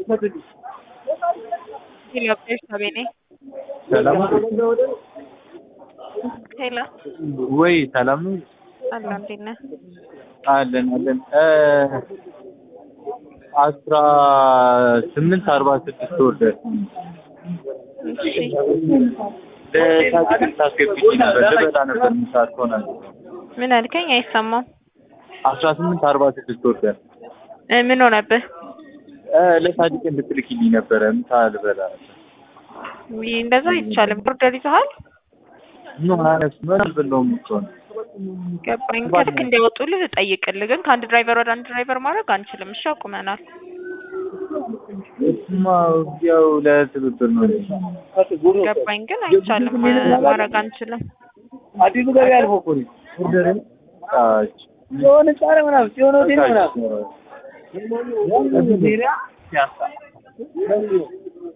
ሄሎ ቤተሰቤ ነኝ። ሰላም ሄሎ ወይ ሰላም ነው አለሁ። እንዴት ነህ? አለን አለን እ አስራ ስምንት አርባ ስድስት ወርደን እሺ ለታክሲ ታስገብኝ ነበር ልበላ ነበር ምሳት ሆናል ምን አልከኝ? አይሰማም። አስራ ስምንት አርባ ስድስት ወርደን እ ምን ሆነብህ? እ ለሳዲቅ እንድትልኪልኝ ነበረ ምሳ ልበላ ነበር ውይ እንደዛ አይቻልም። ኦርደር ይዘሃል? ኖ አነስ ምን ብለውም እኮ ነው ገባኝ። ከልክ እንዲያወጡልህ ልጠይቅልህ፣ ግን ከአንድ ድራይቨር ወደ አንድ ድራይቨር ማድረግ አንችልም። እሺ አቁመናል። እሱማ ያው ለትብብር ነው ገባኝ፣ ግን አይቻልም ማድረግ አንችልም። አዲሱ ገበያ አልፎ እኮ ነው ኦርደር የሆነ ጫረ ምናምን የሆነ ሆቴል ምናምን ታች